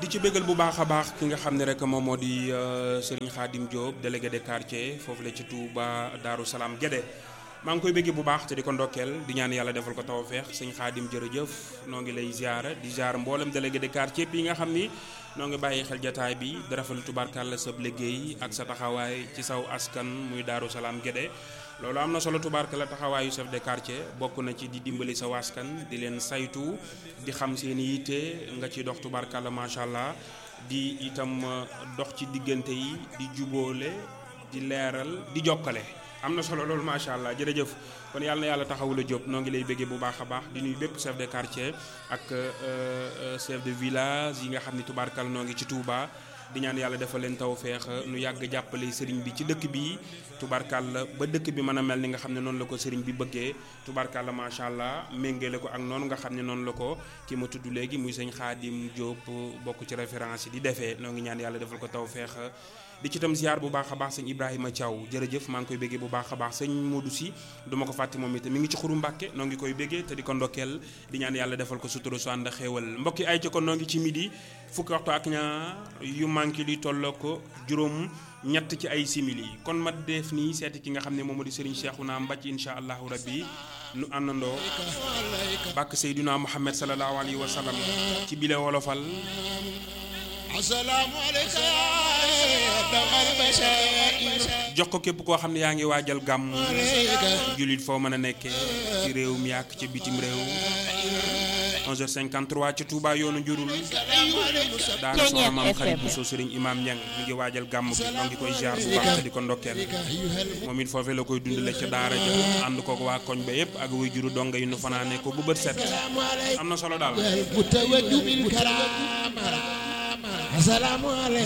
di ci bégal bu baax a baax ki nga xam ne rek moom moo di Serigne Khadim Diop délégué de quartier foofu la ci Touba Darou Salaam Guédé maa ngi koy béggee bu baax te di ko ndokkeel di ñaan yàlla defal ko tawfeex sëñ Khadim jërëjëf noo ngi lay ziara di ziara mboolem délégué de quartier bi nga xam ni noo ngi bàyyi xel jataay bi di rafetlu tubaarkàlla sa liggéey ak sa taxawaay ci saw askan muy Darou Salaam Guédé loolu am na solo tubaarkàlla taxawaayu chef de quartier bokk na ci di dimbali sa waskan di leen saytu di xam seen yitte nga ci dox tubaarkàlla macha allah di itam dox ci diggante yi di jubóole di leeral di jokkale am na solo loolu macha allah jërëjëf kon yàlla na yàlla taxawula Diop noo ngi lay bëggee bu baax a baax di nuyu bépp chef de quartier ak chef de village yi nga xam ni tubaarkàlla noo ngi ci Touba. di ñaan yàlla defal leen tawfeex nu yàgg jàppale sëriñ bi ci dëkk bi tubarkalla ba dëkk bi mën a mel ni nga xam ne noonu la ko sëriñ bi bëggee tubarkalla macha allah méngale ko ak noonu nga xam ne noonu la ko ki ma tudd léegi muy sëñ Xaadim Diop bokk ci référence yi di defee noo ngi ñaan yàlla defal ko tawfeex di ci tam ziar bu baax a baax sëñ Ibrahima Thiaw jërëjëf maa ngi koy béggee bu baax a baax sëñ Modou si du ma ko fàtte moom it mi ngi ci xuru Mbàkke noo ngi koy béggee te di ko ndokkeel di ñaan yàlla defal ko sutura su ànd xéewal mbokki ay ci kon noo ngi ci midi fukki waxtu ak ñaar yu manqué li tolloo ko juróom ñett ci ay simili kon ma def nii seeti ki nga xam ne moom di Serigne Cheikhouna Mbacke incha allahu rabbi nu àndandoo bàkk Seydina Muhammad sallallahu alayhi wa sallam ci bile wolofal jox ko képp koo xam ne yaa ngi waajal gàmm jullit foo mën a nekkee ci réew mi ak ci bitim réew 11h53 ci Touba yoonu njurul daara soxna maam xarit bu soo sëriñ imam ñang mi ngi waajal gàmm gi noo ngi koy jaar bu baax te di ko ndokkeel moom it foofee la koy dundale ca daara ja ànd ko waa koñ ba yëpp ak wuy juru donga yi nu fanaane ko bu bët set am na solo daal